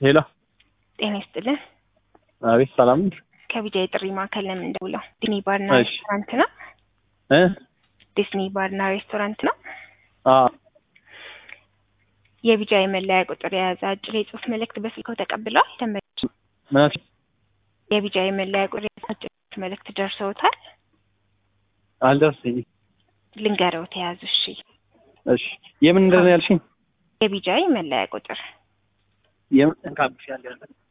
ሄሎ ጤና ይስጥልን። አቤት ሰላም ከቢጃ የጥሪ ማዕከል ለምን ደውለው? ዲስኒ ባርና እሺ። ሬስቶራንት ነው። እ ዲስኒ ባርና ሬስቶራንት ነው። አ የቢጃ የመለያ ቁጥር የያዘ አጭር የጽሁፍ መልእክት በስልክዎ ተቀብለዋል? ደንበኞች ምን የቢጃ የመለያ ቁጥር የያዘ አጭር የጽሁፍ መልእክት ደርሰውታል? አልደረሰኝም። ልንገረው ተያዙ። እሺ እሺ የምን እንደሆነ ያልሽኝ? የቢጃ የመለያ ቁጥር የምን እንካብሽ ያለ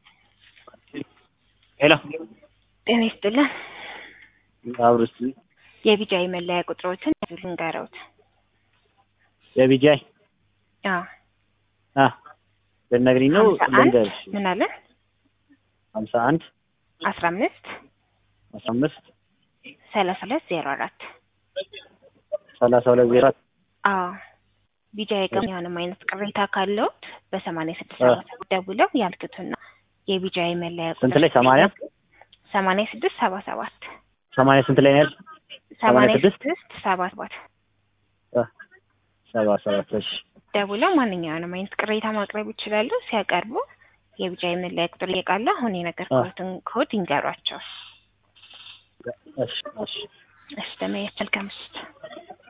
ሄሎ ጤና ይስጥልን። አብርስ የቢጃ የመለያ ቁጥሮትን ያዙ ልንገረውት። የቢጃይ አዎ አ ልትነግሪኝ ነው? ሀምሳ አንድ ልንገርሽ ምን አለ ሀምሳ አንድ አስራ አምስት አስራ አምስት ሰላሳ ሁለት ዜሮ አራት ሰላሳ ሁለት ዜሮ አራት አዎ ቢጃ የቀም የሆነም አይነት ቅሬታ ካለውት በሰማንያ ስድስት አ። ሰባ ሰባት ደውለው ያልክቱና የቢጃ የመለያ ስንት ላይ ሰማንያ ሰማንያ ስድስት ሰባ ሰባት ሰማንያ ስንት ላይ ነው ያልሽ? ሰማንያ ስድስት? ስድስት ሰባ ሰባት አ፣ ሰባ ሰባት እሺ ደውለው ማንኛውንም አይነት ቅሬታ ማቅረብ ይችላሉ። ሲያቀርቡ የቢጃ የመለያ ቁጥር እየቃሉ አሁን የነገርኩትን ኮድ ይንገሯቸው። እሺ እሺ እሺ ደመ መልካም ምሽት።